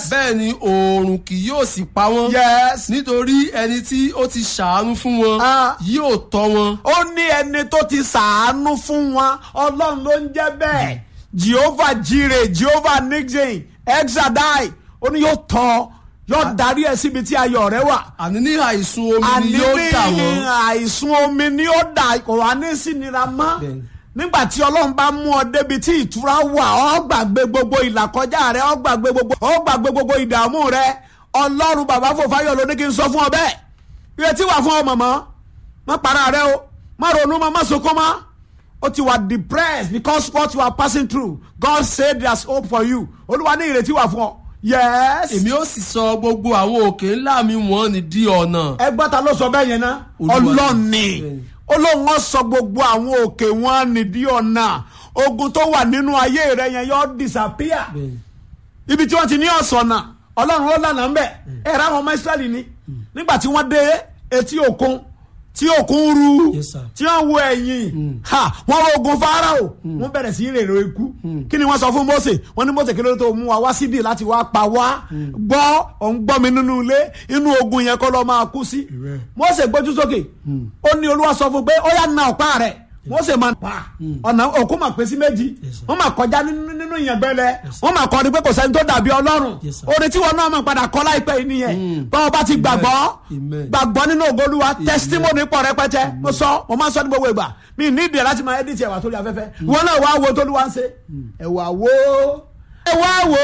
bẹ́ẹ̀ ni oòrùn kì yóò sì pa wọ́n yes. nítorí ẹni tí ó ti ṣàánú fún wọn Ah. yóò tọ́ wọn. ó ní ẹni tó ti sàánú fún wọn ọlọ́run ló ń jẹ́ bẹ́ẹ̀ jehovah jire jehovah nixon exadai ó ní yóò tọ́ yóò darí ẹ síbi tí ayọ̀ rẹ wà àní ní àìsùn omi àní ni yóò dà ní wọ́n. àìsùn omi ni ó dà kò wá ní sínira mọ́ Bẹ́ẹ̀ni. nígbà tí ọlọ́run bá mú ọ débi tí ìtura wà ọ gbàgbé gbogbo ìlàkọjá rẹ ọ gbàgbé gbogbo ọ gbàgbé gbogbo ìdààmú rẹ ọlọ́run bàbá fòfáyọ̀ ló ní kí n sọ fún ọ bẹ́ẹ̀ ìrètí wà fún ọ mọ̀mọ́ má para rẹ o má ronú mọ́ má sunkún mọ́ ó ti wà depressed because what you are passing through God said there is hope for you olúwa ní ìrètí wà fún ọ yes èmi ó sì sọ gbogbo àwọn òkè ńlá mi wọ́n ní di ọ̀nà. ẹgbọ́n ta ló sọ bẹ́ẹ̀ yẹn náà Olúwa. ọlọ́ọ̀ni Bẹ́ẹ̀ni. olóhùn ọ̀ sọ gbogbo àwọn òkè wọn nìdí ọ̀nà ogun tó wà nínú ayé rẹ yẹn yọ disappear Bẹ́ẹ̀ni. ibi tí wọ́n ti ní ọ̀sọ̀nà ọlọ́run ó lànà ńbẹ̀ ẹ̀rọ àwọn ọmọ israẹli ni nígbà tí wọ́n dé etí òkun tí òkun ru Yes, sir. tí wọ́n wo ẹ̀yìn ha wọ́n ro ogun farao wọ́n bẹ̀rẹ̀ sí í rèrò ikú kí ni wọ́n sọ fún mose wọ́n ní mose kí ló tó mú wa wá síbí láti wá pa wá gbọ́ òun gbọ́ mi nínú ilé inú ogun yẹn kọ́ lọ́ máa kú sí Amen. mose gbójú sókè ó ní olúwa sọ fún pé ó yá na ọ̀pá rẹ̀ mose máa pa ọ̀nà òkú máa pín sí méjì Yes, sir. wọ́n máa kọjá nínú nínú ìyàngbẹ́lẹ̀ wọ́n máa kọ́ ni pé kò sẹ́ni tó dàbí ọlọ́run Yes, sir. orin tí wọn náà máa padà kọ́ láìpẹ́ yìí nìyẹn báwo bá ti gbàgbọ́ Amen. gbàgbọ́ nínú ògolúwa testimony pọ̀ rẹpẹtẹ mo sọ mo máa ń sọ ní gbogbo ìgbà mi ní ìdí ẹ̀ láti máa edit ẹ̀wà tó lè afẹ́fẹ́ wọn náà wá wo tó lè wá ń ṣe ẹ̀wà wo ẹ̀wà wo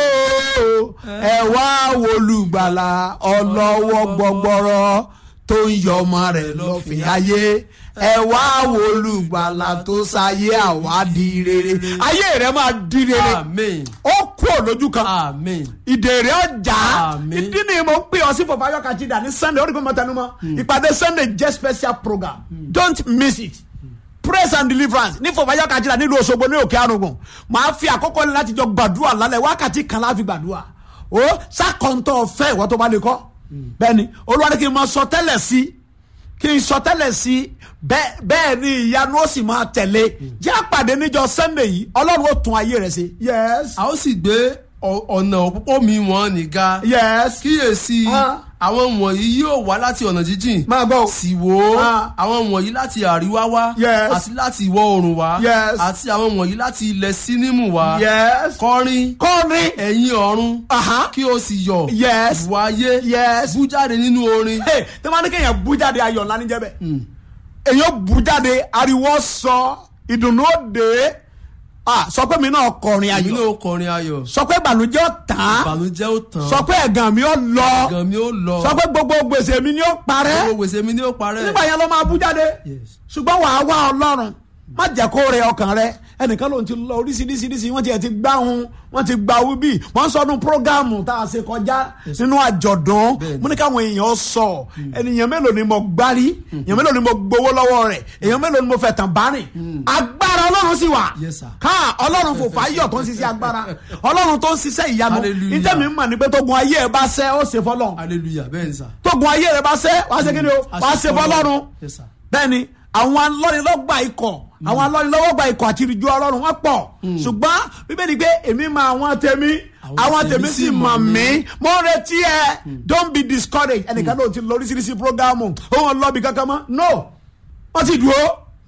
ẹ̀wà wo olùgbàlà ọlọ́wọ́ gbọgbọrọ tó ń yọ ọmọ rẹ̀ lọ́fìn ayé ẹ̀wà wo olùgbàlà tó sáyé àwa di rere ayé rẹ̀ máa di rere amen ó kúrò lójú kan amen. ìdèrè ọjà Àmín. ìdí ni mo ń pè ọ sí fọfáyọ kàjídà ní sunday orí gbọmọ tẹnumọ ìpàdé sunday jẹ́ special program don't miss it praise and deliverance ní fọfáyọ kàjídà nílùú Òṣogbo ní òkè àrùngùn màá fi àkókò ní láti jọ gbàdúrà lálẹ́ wákàtí kan láfi gbàdúrà ó sàkóńtọ̀ ọ̀fẹ́ ìwọ tó bá lè kọ́ bẹ́ẹ̀ni olúwa ní kí n máa sọ tẹ́lẹ̀ sí kí n sọ tẹ́lẹ̀ sí bẹ́ẹ̀ bẹ́ẹ̀ ni ìyanu ó sì máa tẹ̀lé jẹ́ àpàdé níjọ sunday yìí ọlọ́run ó tún ayé rẹ̀ ṣe yes a ó sì gbé ọ- ọ̀nà òpópó mi wọ́n nìga. yes kíyèsí Ah. àwọn wọ̀nyí yóò wá láti ọ̀nà jíjìn. máa gbọ́ o. sì wò ó Ah. àwọn wọ̀nyí láti àríwá wá Yes. àti láti ìwọ̀ oòrùn wá Yes. àti àwọn wọ̀nyí láti ilẹ̀ sínímù wá yes kọrin kọrin ẹ̀yin ọ̀run Aha. kí o sì yọ̀ Yes. ìwà ayé Yes. bú jáde nínú orin Hey, tí wọ́n ní kéèyàn bú jáde ayọ̀ ńlá níjẹ́ bẹ́ẹ̀ èyàn bú jáde ariwo sọ ìdùnnú òde ah, sọ pé mi náà kọrin èmi ayọ̀ náà kọrin ayọ̀ sọ pé ìbànújẹ́ ó tán ìbànújẹ́ ó tán sọ pé ẹ̀gàn mi ó lọ ẹ̀gàn mi ó lọ sọ pé gbogbo gbèsè mi ni ó parẹ́ gbogbo gbèsè mi ni ó parẹ́ nígbà yẹn ló máa bú jáde Yes. ṣùgbọ́n wàá wá ọlọ́run má jẹ́ kó rẹ ọkàn rẹ ẹnìkan ló ń ti lọ oríṣiríṣiríṣi wọ́n ti ẹ̀ ti gbá hun wọ́n ti gba wíbí wọ́n sọdún prógámù tá a ṣe kọjá nínú àjọ̀dún Bẹ́ẹ̀ni. mo ní káwọn èèyàn sọ ènìyàn mélòó ni mo gbárí èèyàn mélòó ni mo gbowó lọ́wọ́ rẹ̀ èèyàn mélòó ni mo fẹ̀tàn bárìn agbára ọlọ́run sì wà Yes, sir. ká ọlọ́run fò fáyọ̀ tó ń ṣiṣẹ́ agbára ọlọ́run tó ń ṣiṣẹ́ ìyanu Hallelujah. níjẹ́ mi mọ̀ ní pé tógun ayé ẹ bá ṣẹ́ ó ṣe fọlọ́run hallelujah bẹ́ẹ̀ ni sà. tógun ayé rẹ bá ṣẹ́ wàá ṣe kí ni o wàá ṣe fọlọ́run Yes, sir. bẹ́ẹ̀ni àwọn alọ́nilọ́gba ikọ̀ àwọn alọ́nilọ́gba ikọ̀ àti ìrìjú ọlọ́run wọ́n pọ̀ ṣùgbọ́n bíbélì pé èmi mọ àwọn tèmi àwọn tèmi sì mọ̀ mí mo ń retí ẹ don't be discouraged ẹnìkan ló ti lọ oríṣiríṣi programu òun lọ́ọ̀bì kankan mọ́ no wọ́n ti dúró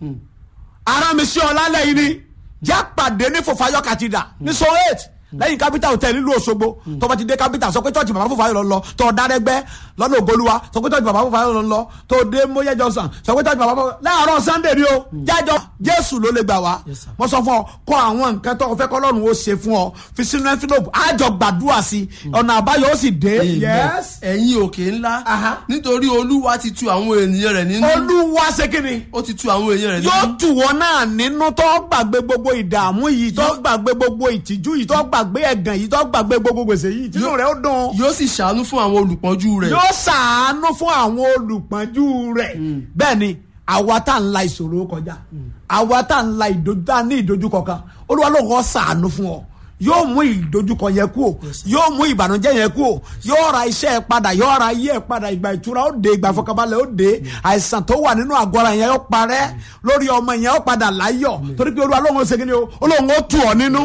ara mi sí ọ lálẹ́ yìí ni já pàdé ní fòfáyọ́ kàtìdà ní so eight lẹ́yìn capital hotel nílùú Òṣogbo tó bá ti dé capital sọ pé church bàbá fòfáyọ́ lọ lọ tó dárẹ́gbẹ́ lọ́nà ògolúwa sọ pé church bàbá fòfáyọ́ lọ lọ tó dé mọ́yẹ́ johnson sọ pé church bàbá fòfáyọ́ láàárọ̀ sunday ni o jájọ jésù ló lè gbà wá Yes, sir. mo sọ fún ọ kọ àwọn nǹkan tó o fẹ́ kọ́lọ́run ó ṣe fún ọ fi sínú envelope àjọ gbàdúrà sí ọ̀nà àbáyọ ó sì dé Amen. yes ẹ̀yin òkè ńlá Aha. nítorí olúwa ti tu àwọn ènìyàn rẹ̀ nínú olúwa ṣe kí ni ó ti tu àwọn èèyàn rẹ̀ yóò nínú tù wọ́n náà nínú tó gbàgbé gbogbo ìdààmú yìí tó gbàgbé gbogbo ìtìjú yìí tó gbàgbé ẹ̀gàn yìí tó gbàgbé gbogbo gbèsè yìí tínú Yóò- rẹ̀ ó dùn yóò sì ṣàánú fún àwọn olùpọ́njú rẹ̀ yóò ṣàánú fún àwọn olùpọ́njú rẹ̀ bẹ́ẹ̀ ni àwa tá à ń la ìṣòro kọjá àwa tá à ń la ìdojú tá à ní ìdojúkọ kan olúwa ló kọ́ ṣàánú fún ọ yóò mú ìdojúkọ yẹn kú o yóò mú ìbànújẹ́ yẹn kú o yóò ra iṣẹ́ ẹ padà yóò ra ayé ẹ padà ìgbà ìtura ó dé ìgbà ìfọkànbalẹ̀ ó dé àìsàn tó wà nínú àgọ́ ara yẹn ó parẹ́ lórí ọmọ yẹn ó padà láyọ̀ torí pé olúwa lóun ó ṣe kí ni o olóhùn ó tù ọ nínú